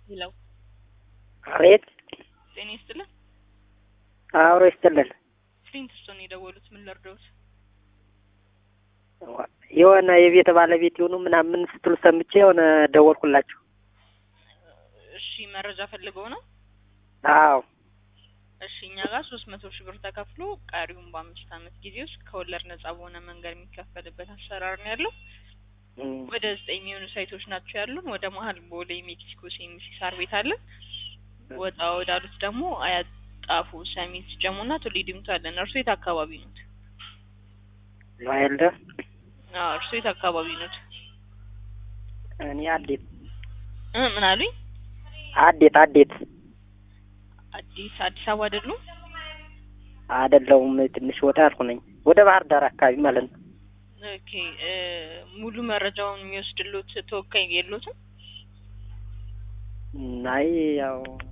ሄለው አቤት ጤና ይስጥልን። አብሮ ይስጥልን። ፍሊንትስቶን የደወሉት ምን ልርዳዎት? የሆነ የቤት ባለቤት የሆኑ ምናምን ስትሉ ሰምቼ የሆነ ደወልኩላችሁ። እሺ መረጃ ፈልገው ነው? አዎ እሺ እኛ ጋር ሶስት መቶ ሺህ ብር ተከፍሎ ቀሪውን በአምስት ዓመት ጊዜ ውስጥ ከወለድ ነጻ በሆነ መንገድ የሚከፈልበት አሰራር ነው ያለው። እም፣ ወደ ዘጠኝ የሚሆኑ ሳይቶች ናቸው ያሉን። ወደ መሀል ቦሌ ሜክሲኮ ሴሚሲ ሳር ቤት አለን። ወጣ ወዳሉት ደግሞ አያት፣ ጣፎ፣ ሰሚት፣ ጀሙና ቱሊ ዲምቱ አለን። እርሶ የት አካባቢ ኖት? ዋይልደ አዎ እርሶ የት አካባቢ ኖት? እኔ አዴት እ ምን አሉኝ? አዴት አዴት አዲስ አዲስ አበባ አይደሉም? አይደለሁም። ትንሽ ወጣ ያልኩ ነኝ። ወደ ባህር ዳር አካባቢ ማለት ነው። ኦኬ እ ሙሉ መረጃውን የሚወስድሎት ተወካይ የሎትም? እም፣ አይ ያው